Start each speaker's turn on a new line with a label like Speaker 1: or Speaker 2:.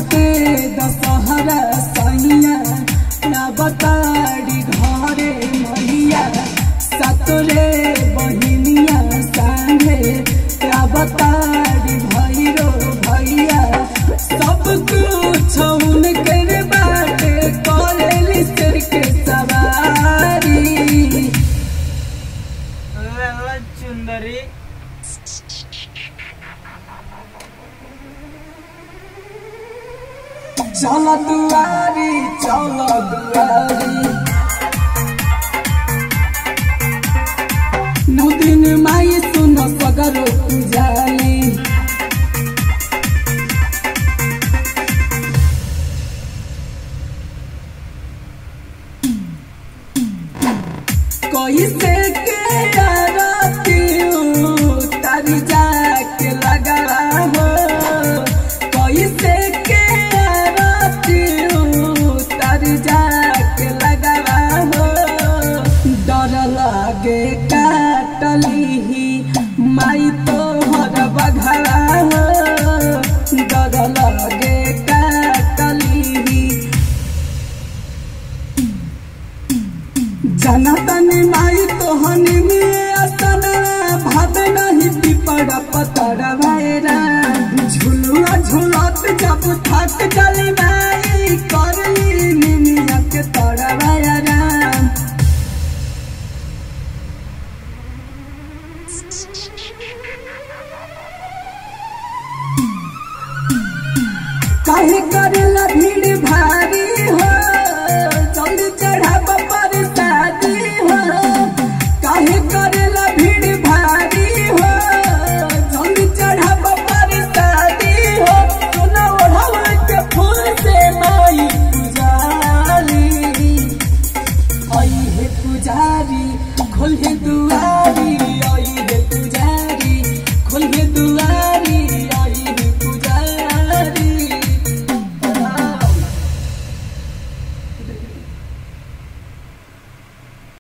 Speaker 1: चढ़ते दशहरा सैया ना बताड़ी घरे मैया सतरे बहिनिया संगे क्या बताड़ी भैरो भैया सब कुछ उनकर बाटे करेली सिर के सवारी
Speaker 2: लल्ला चुंदरी
Speaker 1: चल दुआरी चल दुआरी नौ दिन माई सुन सगरो पुजाली कैसे के आरती तारी जाके लगा हो कैसे के आरती तारी जाके लगा हो डर लागे काटली माई तो हर बघरा हो डर लागे काटली जनतन माई तोहनी में असन भाव नहीं पिपड़ पतर भैरा झुलुआ झुलत जब थक जली माई करली निमिया के तर भैरा काहे करेला भीड़ भारी हो जल्दी चढ़ाब